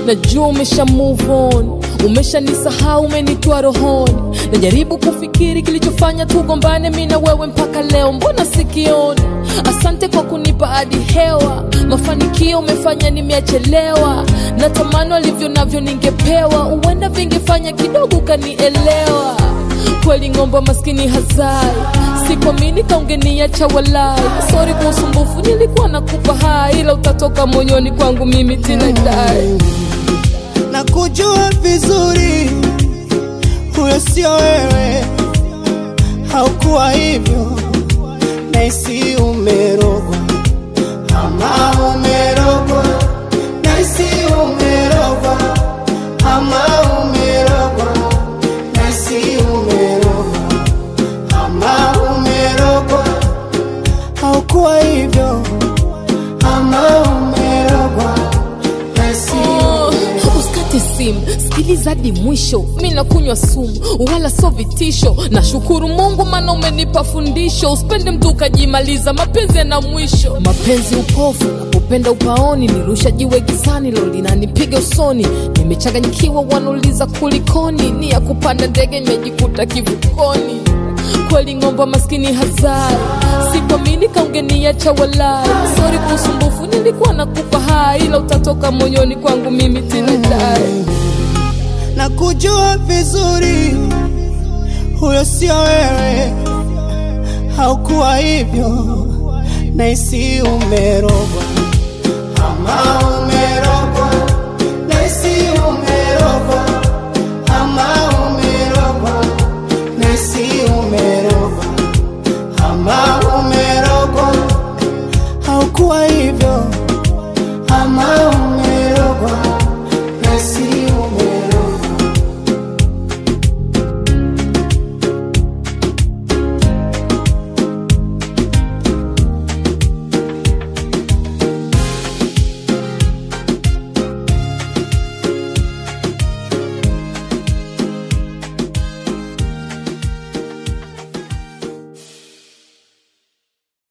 najua umesha move on umeshanisahau umenitoa rohoni najaribu kufikiri kilichofanya tugombane mi na wewe mpaka leo mbona sikioni asante kwa kunipa hadi hewa mafanikio umefanya nimeachelewa na tamani alivyo navyo ningepewa huenda vingefanya kidogo ukanielewa kweli ng'ombe maskini hazai sikuamini kaungeniacha walai sori kwa usumbufu nilikuwa nakupa hai ila utatoka moyoni kwangu mimi tinadai na kujua vizuri huyo sio wewe, haukuwa hivyo, naisi umerogwa ama umerogwa, naisi umerogwa ama umerogwa, naisi umerogwa ama umerogwa, haukuwa hivyo ama umerogwa, naisi Oh, usikate simu sikiliza hadi mwisho mi nakunywa sumu wala so vitisho nashukuru mungu maana umenipa fundisho usipende mtu ukajimaliza mapenzi yana mwisho mapenzi upofu napopenda upaoni nirusha jiwe gizani lo linanipiga usoni nimechanganyikiwa wanauliza kulikoni ni ya kupanda ndege nimejikuta kivukoni kweli ng'omba maskini hazai sikuamini kaungeniacha walai sori kwa usumbufu nilikuwa nakupa hai ila utatoka moyoni kwangu mimi tinadai na kujua vizuri huyo sio wewe, haukuwa hivyo, naisi umerogwa ama